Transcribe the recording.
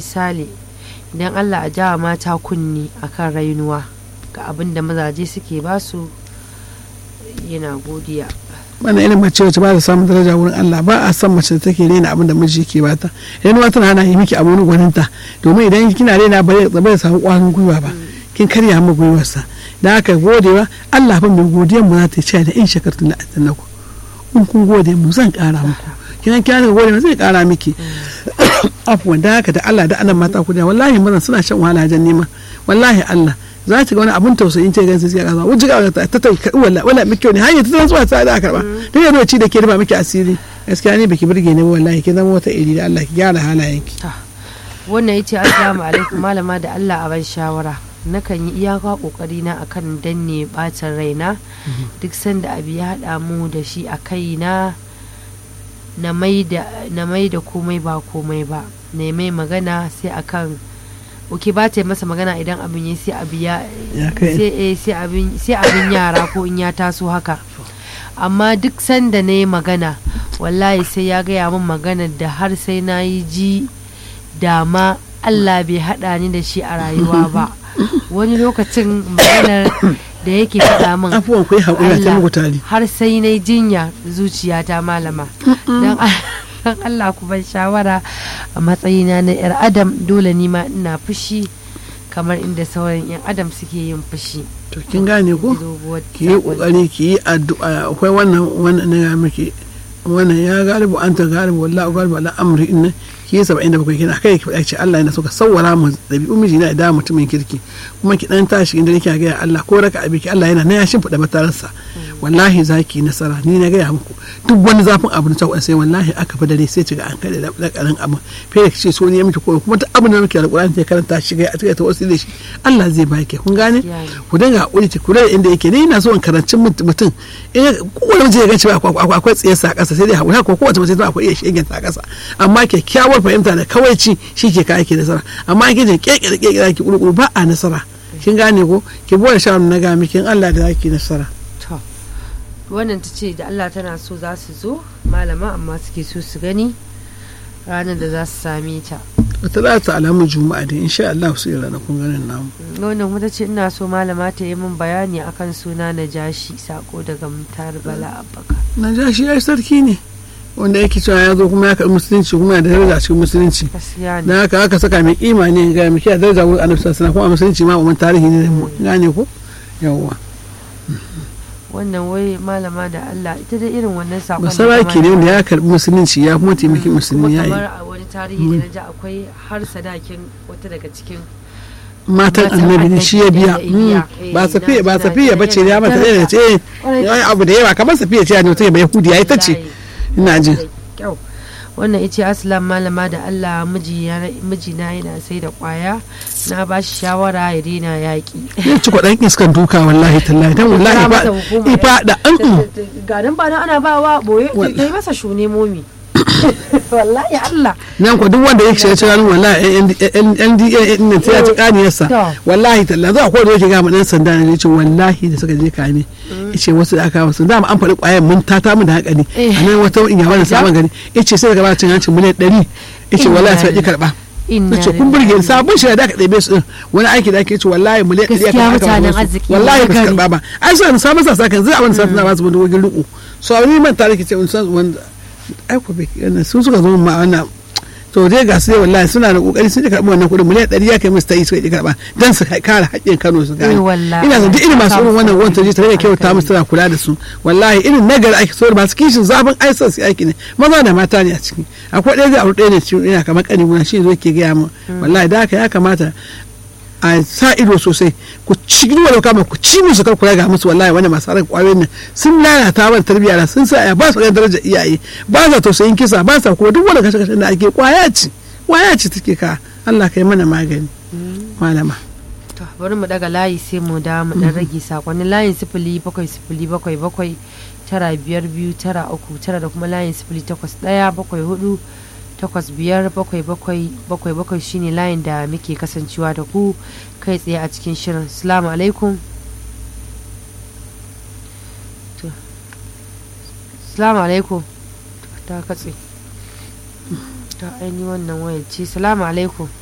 sale idan allah a jawa mata kunni akan rainuwa ga abin da mazaje suke basu yana godiya wannan irin mace wacce ba ta samun daraja wurin Allah ba a san mace da take rena abin da miji yake bata idan wata hana yi miki abun gwaninta domin idan kina rena ba zai samu kwarin gwiwa ba kin karya mu gwiwarsa da aka godewa Allah fa mai godiyar mu za ta ce da in shakartu la atannaku in kun gode mu zan kara muku kinan kina ga gode zai kara miki afwan da haka da Allah da annan mata ku da wallahi mazan suna shan wahala jan nema wallahi Allah za ta ga wani abun tausayin ce gansu sai kasa wuce ga ta ta wala wala miki ne hanyar ta zuwa ta da karba dan yanzu ci da ke rufa miki asiri gaskiya ne baki burge ne wallahi ki zama wata iri da Allah ki gyara halayenki wannan yace assalamu alaikum malama da Allah a ban shawara nakan yi iyaka kokari na akan danne bacin raina duk sanda abu ya hada mu da shi a kaina na mai da komai ba komai ba na mai magana sai akan oke ba ta masa magana idan abin ya sai abu ya sai abin yara ko in ya taso haka amma duk sanda na yi magana wallahi sai ya gaya min magana da har sai na yi ji dama Allah bai haɗa ni da shi a rayuwa ba wani lokacin maganar da yake faɗa min afuwan ku yi haƙuri ta muku tari har sai na jinya zuciyata malama don Allah ku ban shawara a matsayina na 'yar adam dole ni ma ina fushi kamar inda sauran 'yan adam suke yin fushi to kin gane ko ki yi kokari ki yi addu'a akwai wannan wannan na miki wannan ya galibu an ta galibu wallahi galibu ala amri inna ki yi saba'in da bakwai kina kai ki faɗa ce Allah yana so ka sawwara mu ɗabi'un miji na da mutumin kirki kuma ki dan tashi inda nake ga Allah ko raka abiki Allah yana na ya shimfiɗa matararsa wallahi zaki nasara ni na gaya muku duk wani zafin abu na cewa sai wallahi aka fi dare sai ciga an kai da lakarin abu fiye ki ce so ne miki ko kuma duk abin da muke alƙur'ani ta karanta shi ga a cikin ta wasu da shi Allah zai baki kun gane ku dinga hakuri ki kula da inda yake ni ina so in karanci mutum eh kowane mutum ya ganci ba akwai tsiyarsa a ƙasa sai dai hakuri ko kowace mace ta akwai iya shegen ta a ƙasa amma kyakkyawar fahimta da kawaici shi ke kai ke nasara amma kin je keke da keke ki kurkuru ba a nasara kin gane ko ki bude shawarar na ga miki Allah da zaki nasara wannan ta ce da Allah tana so za su zo malama amma suke so su gani ranar da za su same ta wata za ta alamun juma'a da insha Allah su yi ranakun ganin namu wannan kuma ta ce ina so malama ta yi min bayani akan suna na jashi sako daga mutar bala abbaka na jashi ya sarki ne wanda yake cewa ya zo kuma ya karɓi musulunci kuma da daraja cikin musulunci na haka aka saka mai kima ne ga mai kiyaye daraja wurin annabi sallallahu alaihi kuma musulunci ma umman tarihi ne mu gane ko yawwa wannan wai malama da Allah ita da irin wannan sakon basara ke ne wanda ya karɓi musulunci ya kuma taimaki musulmi ya yi kamar a wani tarihi da na ji akwai har sadakin wata daga cikin matan annabi ne shi ya biya ba safiya ba safiya bace ya mata da ce abu da yawa kamar safiya ce ne ta ba yahudi ya ita ce ina jin wannan ita aslam malama da allah mijina yana sai da kwaya na ba shi shawara ya daina yaƙi ya ci kwaɗan iskan duka wallahi tallahi dan wallahi ba ifa da an ganin ba ana ba wa boye ta yi masa shune momi wallahi Allah nan ko duk wanda yake shiga cikin wallahi NDA din ta ci kaniyarsa wallahi talla za ko da yake ga dan sanda ne yace wallahi da suka je kame yace wasu da aka wasu dama an faɗi ƙwayar mun tata mu da hakali anan wata in ya wani sabon gari yace sai daga ba cin hancin miliyan 100 yace wallahi sai ki karba nace kun burge ni sabon shi da aka ɗebe su din wani aiki da ake ce wallahi miliyan 100 aka aka wallahi ba su karba ba ai sai sabon sa sakan zai abin sa na ba su wani wagin riko so ni man tare ki ce wanda aiko bai sun suka zo ma wannan to dai ga su dai wallahi suna da kokari sun karɓi wannan kuɗin miliyan ɗari ya kai musu ta yi suka karɓa dan su kare haƙƙin Kano su gane ina zan irin masu irin wannan wanta ji tare da kyauta musu tana kula da su wallahi irin nagari ake so masu kishin zafin aisan su aiki ne maza da mata ne a ciki akwai ɗaya zai aure ɗaya ne cikin ina kamar ƙani guna shi zo ke gaya mu wallahi da haka ya kamata a sa ido sosai ku ci gina da kama ku ci musu kar kula ga musu wallahi wani masu harin kwayoyin nan sun lalata mana tarbiyya na sun sa ya ba su ganin darajar iyaye ba sa tausayin kisa ba sa kuma duk wani kashe kashe da ake kwaya ci kwaya ci take ka Allah kai mana magani malama to bari mu daga layi sai mu da mu dan rage sakonnin layin sifili bakwai sifili bakwai bakwai tara biyar biyu tara uku tara da kuma layin sifili takwas ɗaya bakwai hudu takwas biyar bakwai bakwai bakwai bakwai shine layin da muke kasancewa da ku kai tsaye a cikin shirin salamu alaikum salamu alaikum ta katse ta aini wannan wayar ce salamu alaikum